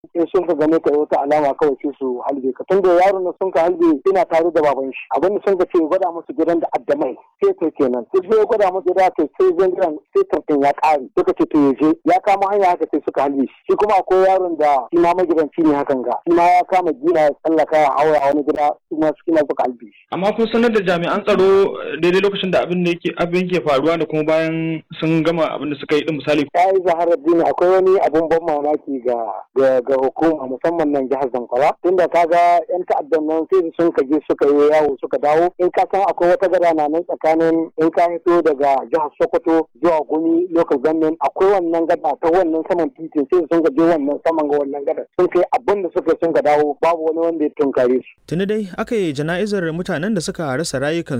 in sun ka gane ka wata alama kawai sai su halbe ka tunda yaron na sun ka halbe ina tare da baban shi abin da sun ka ce gwada musu gidan da addamai sai to kenan sai sai gwada musu da kai sai zan gidan sai tantan ya kare suka ce to yaje ya kama hanya haka sai suka halbe shi shi kuma akwai yaron da shi ma magidanci ne hakan ga shi ma ya kama gina ya tsallaka ya haura a wani gida su ma su kina suka halbe shi amma kun sanar da jami'an tsaro daidai lokacin da abin da yake abin ke faruwa da kuma bayan sun gama abin da suka yi din misali ya yi zaharar dini akwai wani abun ban mamaki ga ga hukuma musamman nan jihar zamfara tunda kaga yan ta'addan nan sai sun ka je suka yi yawo suka dawo in ka san akwai wata gada na nan tsakanin in ka fito daga jihar sokoto zuwa gumi local government akwai wannan gada ta wannan saman titin sai sun ka je wannan saman ga wannan gada sun kai abin da suka sun ka dawo babu wani wanda ya tunkare su tuni dai aka yi jana'izar mutanen da suka rasa rayukan